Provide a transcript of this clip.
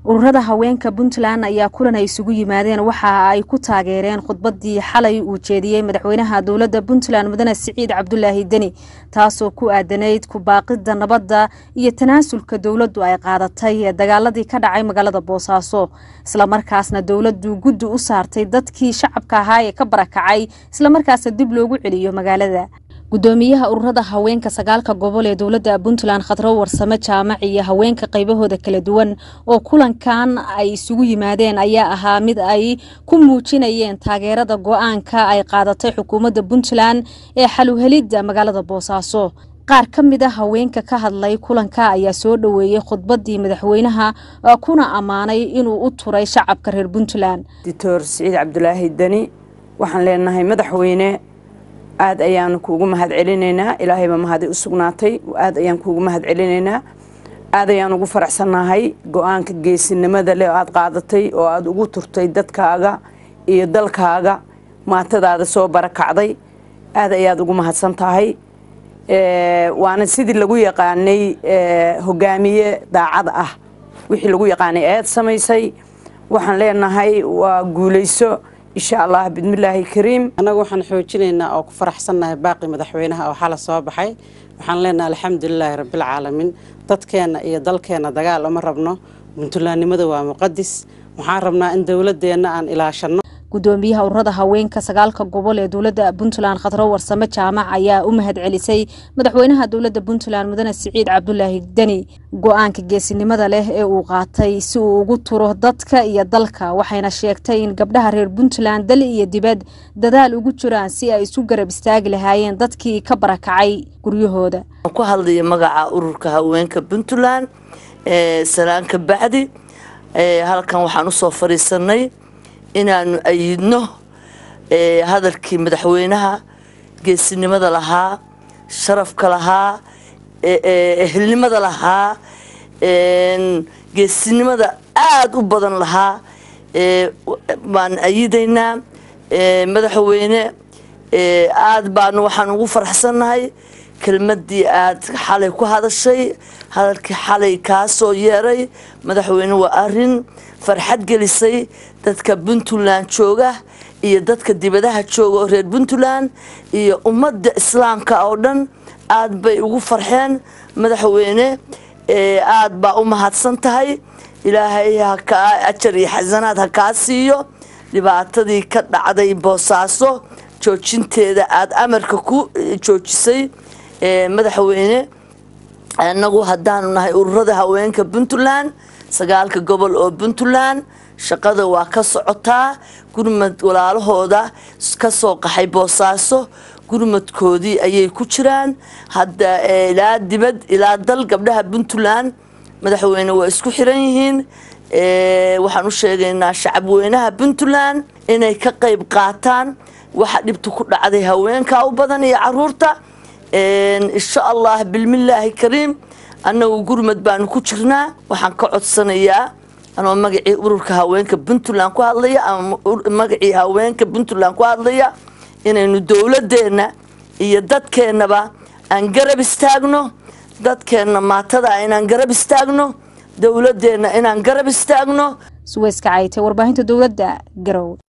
ururada haweenka puntland ayaa kulan ay isugu yimaadeen waxa ay ku taageereen khudbadii xalay uu jeediyey madaxweynaha dowladda puntland mudane siciid cabdulaahi deni taasoo ku aadanayd kubaaqida nabadda iyo tanaasulka dowladdu ay qaadatay ee dagaaladii ka dhacay magaalada boosaaso islamarkaasna dowladdu guddi u saartay dadkii shacabka ahaa ee ka barakacay islamarkaasna dib loogu celiyo magaalada gudoomiyaha ururada haweenka sagaalka gobol ee dowladda puntland khadro warsame jaamac iyo haweenka qaybahooda kala duwan oo kulankan ay isugu yimaadeen ayaa ahaa mid ay ku muujinayeen taageerada go-aanka ay qaadatay xukuumadda puntland ee xaluhelidda magaalada boosaaso qaar ka mid a haweenka ka hadlay kulanka ayaa soo dhoweeyey khudbadii madaxweynaha kuna ammaanay inuu u turay shacabka reer puntland doctor siciid cabdulaahi deni waxaan leenahay madaxweyne aad ayaanu kuugu mahad celinaynaa ilaahayba mahadi u sugnaatay aad ayaan kuugu mahad celinaynaa aad ayaan ugu faraxsannahay go-aanka geesinimada leh oo aad qaadatay oo aad ugu turtay dadkaaga iyo dalkaaga maatadaada soo barakacday aad ayaad ugu mahadsan tahay waana sidii lagu yaqaanay hogaamiye daacad ah wixii lagu yaqaanay eed samaysay waxaan leenahay waa guulayso insha allah bismillaahi kariim annagu waxaan xoojinaynaa oo ku faraxsannahay baaqi madaxweynaha oo xala soo baxay waxaan leenahay alxamdulilaahi rabbilcaalamiin dadkeenna iyo dalkeenna dagaal uma rabno puntlandnimada waa muqadis waxaan rabnaa in dowladeenna aan ilaashanno gudoomiyaha ururada haweenka sagaalka gobol ee dowladda puntland khadro warsame jaamac ayaa u mahad celisay madaxweynaha dowladda puntland mudane siciid cabdulaahi deni go-aanka geesinimada leh ee uu qaatay si uu ugu turo dadka iyo dalka waxayna sheegtay in gabdhaha reer puntland dal iyo dibad dadaal ugu jiraan si ay isu garab istaagi lahaayeen dadkii ka barakacay guryahooda ku hadlaya magaca ururka haweenka puntland salaanka bacdi halkan waxaan usoo fadhiisanay inaanu ayidno hadalkii madaxweynaha geesinimada lahaa sharafka lahaa ehelnimada lahaa geesinimada aada u badan lahaa baan ayidaynaa madaxweyne aada baanu waxaan ugu faraxsannahay kelmadii aad xalay ku hadashay hadalkii xalay kaa soo yeeray madaxweyne waa arin farxad gelisay dadka puntland jooga iyo dadka dibadaha jooga oo reer puntland iyo ummadda islaamka oo dhan aad bay ugu farxeen madaxweyne aad baa u mahadsan tahay ilaahay hakaa ajar iyo xasanaad ha kaa siiyo dhibaatadii ka dhacday boosaaso joojinteeda aada amarka ku joojisay madaxweyne anagu haddaanu nahay ururada haweenka puntland sagaalka gobol oo puntland shaqada waa ka socotaa gurmad walaalahooda ka soo qaxay boosaaso gurmadkoodii ayay ku jiraan hadda ilaa dibad ilaa dal gabdhaha puntland madaxweyne waa isku xiran yihiin waxaan u sheegaynaa shacabweynaha puntland inay ka qayb qaataan waxa dhibta ku dhacday haweenka u badan iyo caruurta insha allah bilmillaahi kariim annagu gurmad baanu ku jirnaa waxaan ka codsanayaa anoo magacii ururka haweenka puntland ku hadlaya ama magacii haweenka puntland ku hadlaya inaynu dowladeenna iyo dadkeennaba aan garab istaagno dadkeenna maatada inaan garab istaagno dowladeenna inaan garab istaagno suweyska caytay warbaahinta dowladda garow